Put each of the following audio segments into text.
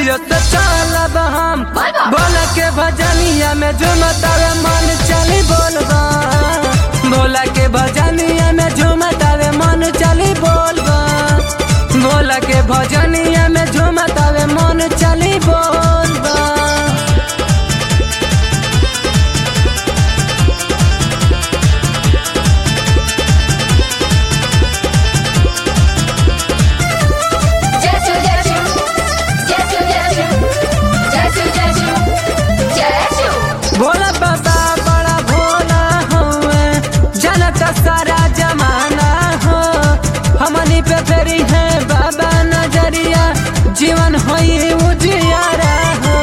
बातियो तो चलब हम बोलबा। बोल के भजनिया में झुमतावे मन चली बोलबा भोला के भजनिया में झुमतावे मन चली बोलबा भोला के भजनिया में झुमतावे मन चली बोलबा जैसु जैसु जैसु जैसु जैसु जैसु जैसु भोला बाबा बड़ा भोला हुए जनता सारा जमाना हो हमनी पे फेरी है बाबा नजरिया जीवन होई उजियारा हो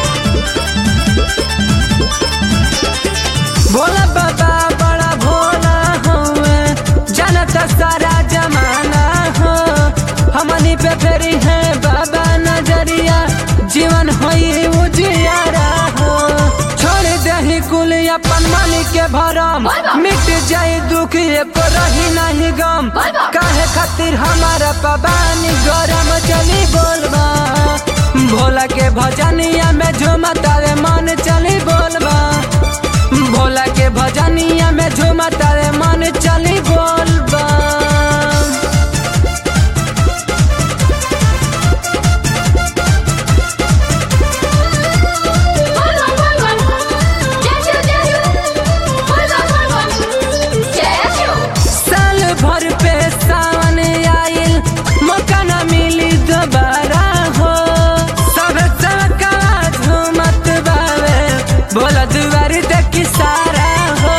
भोला बाबा बड़ा भोला हुए जनता सारा जमाना हो हमनी पे फेरी है बाबा नजरिया जीवन होई उजियारा हो छोड़ दही कुल अपन मन के भरम बाबा। मिट जाए दुख एको रही नहीं गम बाबा। काहे खातिर हमारा पबानी गरम चली बोलबा भोला के भजनिया में झुमतावे मन चली बोलबा भोला के भजनिया में झुमतावे मन चली बोलबा बोलो बोलो जैसु जैसु बोलो बोलो जैसु साल भर पे सावन आइल मौका न मिली दोबारा हो सब सबका झूमत बावे बोला दुआरी देखी सारा हो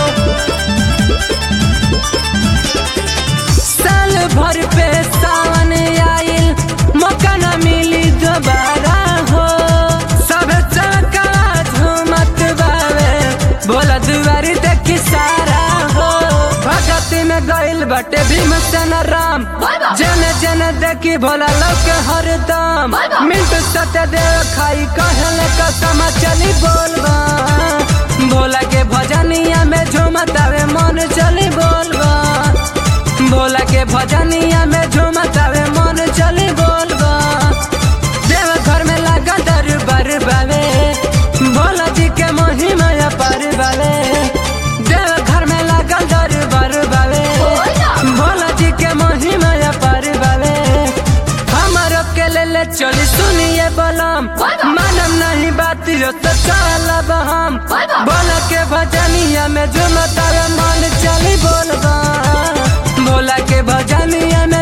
साल भर पे सावन आइल मौका न मिली दोबारा हो सब सबका झूमत बावे बोला दुआरी देखी सारा हो भगती में गइल बटे भीमसेन राम बाबा। जन जन देखी भोला लोग हरदम बाबा। मिंटू सत्य देव खाई कहल कसम चली बोलबा भोला के भजनिया में झूमतावे मन चली बोलबा भोला के भजनिया में झूमतावे मन चली बोलबा देव घर में लगा दरबार बावे भोला जी के महिमा पर बावे देव घर में लगा दरबार बावे बोला। भोला जी के महिमा पर बावे हमारो के ले ले चली सुनिए बलम बोला। मानम नहीं बात यो तो चलब हम बोला। बोला के भजनिया में झुमतावे मन चली बोलबा भोला के भजनिया में